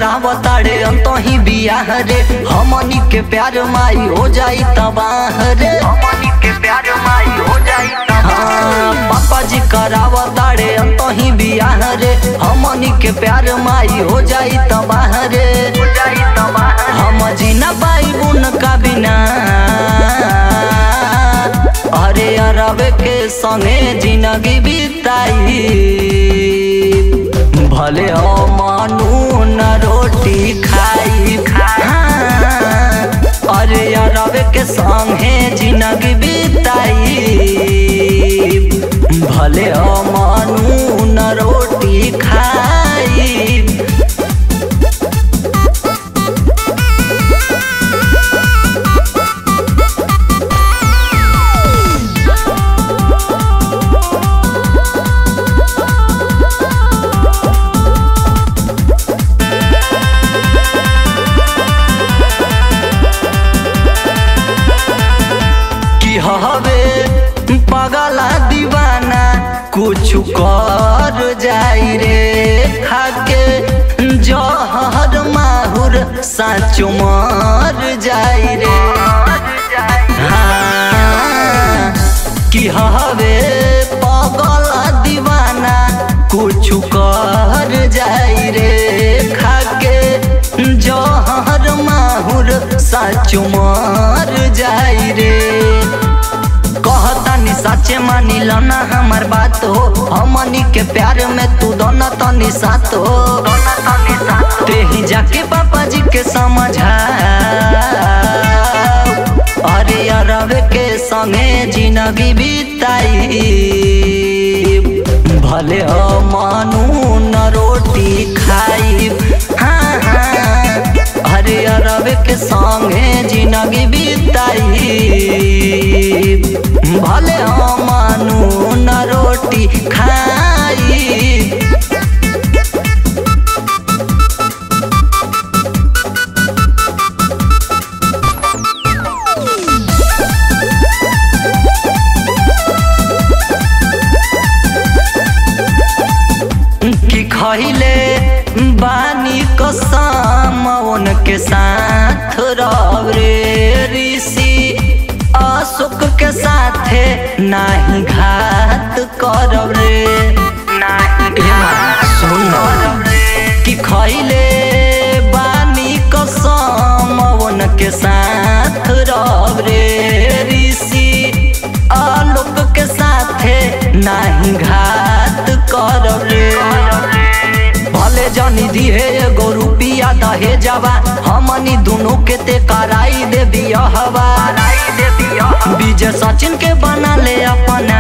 करावताड़े अंतही बियाह रे हमनी के प्यार माई हो जाई तबाह रे हमनी के प्यार माई हो जाई हाँ, पापा जी करावताड़े अंतही बियाह रे हमनी के प्यार माई हो जाई तबाह रे हो जाई तबाह हम जीना पाई उनका बिना अरे अरब के संगे जिंदगी बिताई भले हो मानू न रोटी खाई हाँ, अरे अरब के संगे जिंदगी बिताई भले हो मानू न रोटी खाई की हवे पगला दीवाना कुछ कर जाई रे खाके जहर माहुर साचो मर जाई रे हाँ, की हवे पगला दीवाना कुछ कर जाई रे खाके जहर माहुर साचो मर जाई रे कहतानी सच्चे मानी लना हमार बात हो हमनी के प्यार में तू दोनों तनी साथ हो ते ही जाके पापा जी के समझा अरे अरब के संगे जिंदगी बिताई भले हो मानू न रोटी खाई हाँ हाँ अरे अरब के संगे जिंदगी बिताई भले हो मानू न रोटी खाई कि खैले बानी कसम उनके साथ रह रे ऋषि अशोक के साथे नाही घात करब रे सुन कि खैले बानी कसम उनके साथ रह रे ऋषि आलोक के साथे नाही घात करब रे भले जनी दिहे एगो रुपिया दहे जावा हमनी दुनों के ते कराई दे बियहवा विजय सचिन के बना ले अपना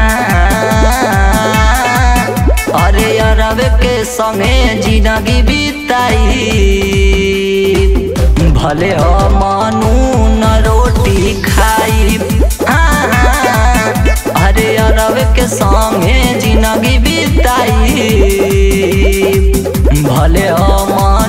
अरे अरब के संगे जिंदगी बिताई भले हो मानू न रोटी खाई हाँ, हाँ, अरे अरब के संगे जिंदगी बिताई भले हो मानू